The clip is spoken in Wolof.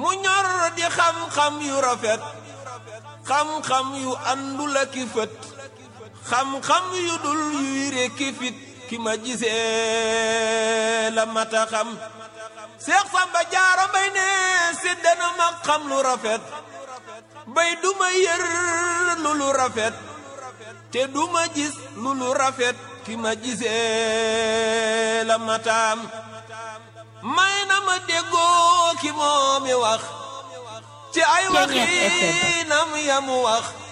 mu ñor di xam-xam yu rafet xam-xam yu àndul ak i fët xam-xam yu dul yuy rekki fit ki ma gisee la mata xam Seex Samba Jaara Mbay ne séddana ma xam lu rafet bay duma yër lu lu rafet te duma gis lu lu rafet ki ma gisee la mataam may na ma déggoo ki moomi wax ci ay waxinam yamu wax